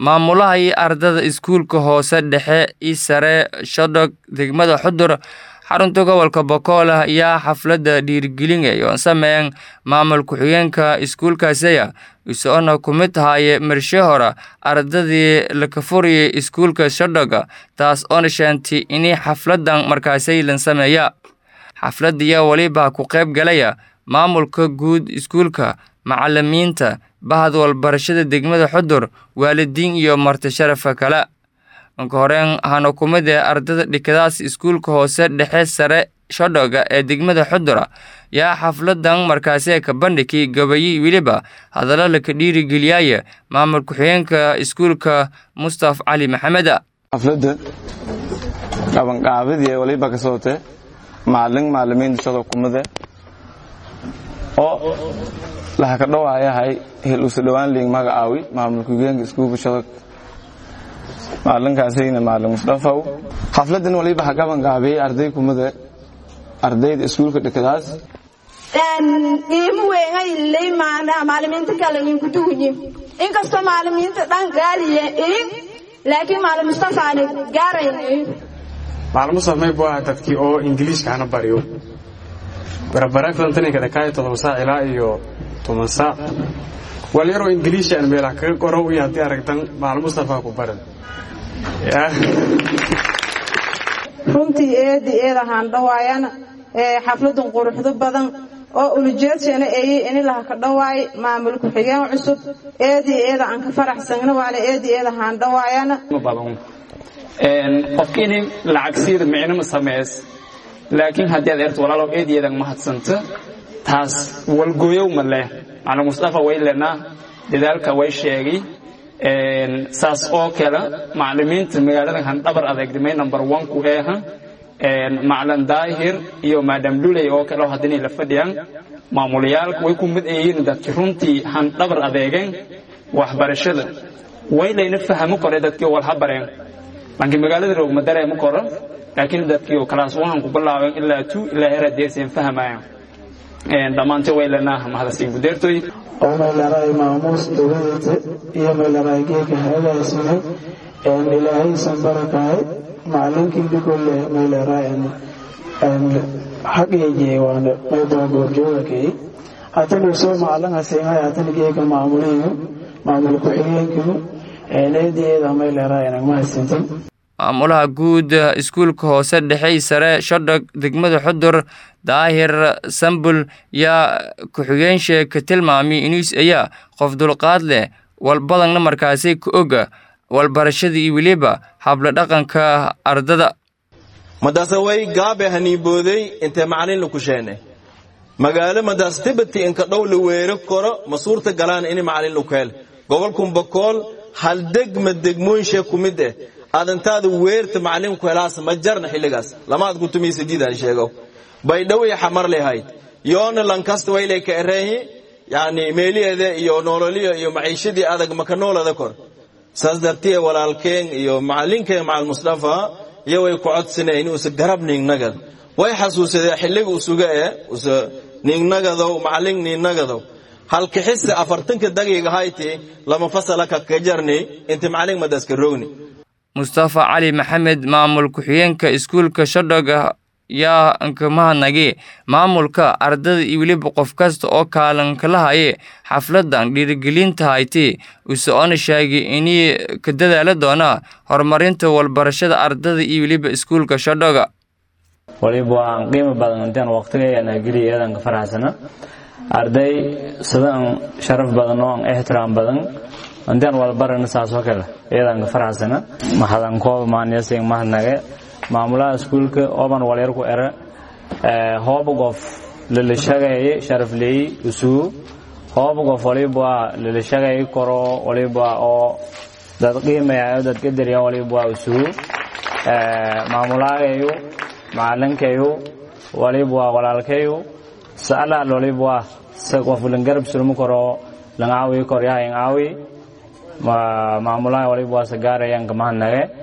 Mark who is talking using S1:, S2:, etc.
S1: maamulaha iyo ardada iskuulka hoose dhexe i sare shodog degmada xudur xarunta gobolka bokool ayaa xafladda dhiirigelinay oon sameyn maamul ku-xigeenka iskuulkaasiya isoona ku mid ahaaye marshe hore ardadii laka furiyay iskuulka shodhoga taas oona sheentay inay xafladan markaasay lan sameeya xafladiya weliba ku qayb galaya maamulka guud iskuulka macalimiinta bahad walbarashada degmada xudur waalidiin iyo marti sharafa kale anka horeen hana ku mid ee ardada dhikadaas iskuulka hoose dhexe sare shodhoga ee degmada xudura yaa xafladan markaasi ka bandhigay gabayi weliba hadallo laka dhiirigeliyaya maamul ku-xigeenka iskuulka mustaf cali maxamed
S2: xafladda qabanqaabadii waliba ka sootee maalin maalimiinta shadoo kumade oo laha ka dhowaayahay hel usa dhowaan liing magacaawi maamul ku-xigeenka iskuulka shadog maalinkaasayna maalin musdafaw xafladan waliba ha qabanqaabiyey arday kumade ardayda iskuulka dhikadaas
S3: iimu weyngailey maanaa maalimiinta kale inku dugunyi inkastoo maalimiinta dhan gaaliye iin laakiin maalin mustafa aana gaarayn iin
S4: maalin mustafa may buu ahaa dadkii oo ingiliishka hana bariyo barabarakdan taninkada kaayo todoba saac ilaa iyo toban saac walyaroo ingiliishaan meelaha kaga qoro iyo haddii aragtan maalin mustafa ku baran
S5: runtii eedi eedahaan dhawaayana xafladan quruxdo badan oo ulujeedshana eeyey ini laha ka dhawaay maamul ku-xigeen cusub eedi eeda aan ka faraxsangna waana eedi eedahaan dhawaayana
S6: qofkiini lacagsiida micnama sameys laakiin haddii aad erto walaalow eediyeedan mahadsanta taas walgooyow ma leh macna mustafa way lenaa dadaalka way sheegay saas oo kale macalimiinta magaalada handhabar adeegdimay number one ku eeha maclan daahir iyo maadam luley oo kale oo haddinay la fadhiyaan maamulayaalka way ku mid ayihiin dadki runtii handhabar adeegeen waxbarashada way layna fahamo kore dadkii walha bareen laakiin magaalada roogma dareema koro laakiin dadkii kalaas waxaan ku bilaabeen ilaa two ilaa heraa deerseen fahmayaan dhammaante way lenaa mahadasiin gudeertoy
S7: oo meelaray maamuus dowladata iyo meelaray geeka hagaasina ilaahaysan barakaay macalinkii dhikolle meelaray xaqeejiyey waana meybaa goorjoogakay hatana soo macalin haseemay hatana geeka maamulihimu maamul ku-xigeenkimu eedeedeeda meelaray nagma hasintin
S1: maamulaha guud iskuulka hoose dhexe sare shodhog degmada xudur daahir sambul yaa ku-xigeenshee ka tilmaamay inuus ayaa qof dulqaad leh walbadanna markaasi ka oga walbarashada iyo weliba habla dhaqanka ardada
S8: madaase way gaabe haniibooday intee macalin laku sheene magaalo madaas tibati inka dhow la weero koro ma suurta galaan ini macalin laku hel gobolkun bakool hal degma degmooyinshee ku mid eh adantaada weerta macalinku helaas ma jarna xilligaas lamaad kutumaysa diidaan sheego baydhaway xamar lehayd yoona lankasta waylay ka ereehi yani meeliyeeda iyo nololiyo iyo maciishadii adag maka noolada kor saas dartiye walaalkeen iyo macalinkeen macal mustafa iyo way ku codsaneen usa garab ningnagad way xasuusadee xilliga usuga ee usa ningnagadow macalin ningnagadow halkixisa afartanka dagiga hayti lama fasala kakajarni inta macalin madaska rogni
S1: mustafa cali maxamed maamul ku-xigeenka iskuulka shodhoga yaa nkamahadnagi maamulka ardada iyo weliba qof kasta oo kaalankala haye xafladan dhiirigelinta hayti usoona sheegay inay ka dadaala doonaa horumarinta walbarashada ardada iyo weliba iskuulka shodhoga
S9: waliba waan qiimo badan intaan waqtigeena geliya eedan ka faraxsana arday sidaan sharaf badan oo aan ixtiraam badan intaan walbarana saasoo kale iyadan ka faraxsana mahadankood maanyasing mahadnage maamulaha iskuulka oban walyar ku ere hooba qof lalashagaye sharafleey usugu hooba qof waliba lalashagaye koro waliba oo dad qiimayayo dad qadariya waliba usugu maamulaagayu macalinkayu waliba walaalkayu sa'alaal waliba sa qof langarab sulmu koro langaawi koryaha ingaawi maamulaha waliba waa sagaarayaan kamahadnage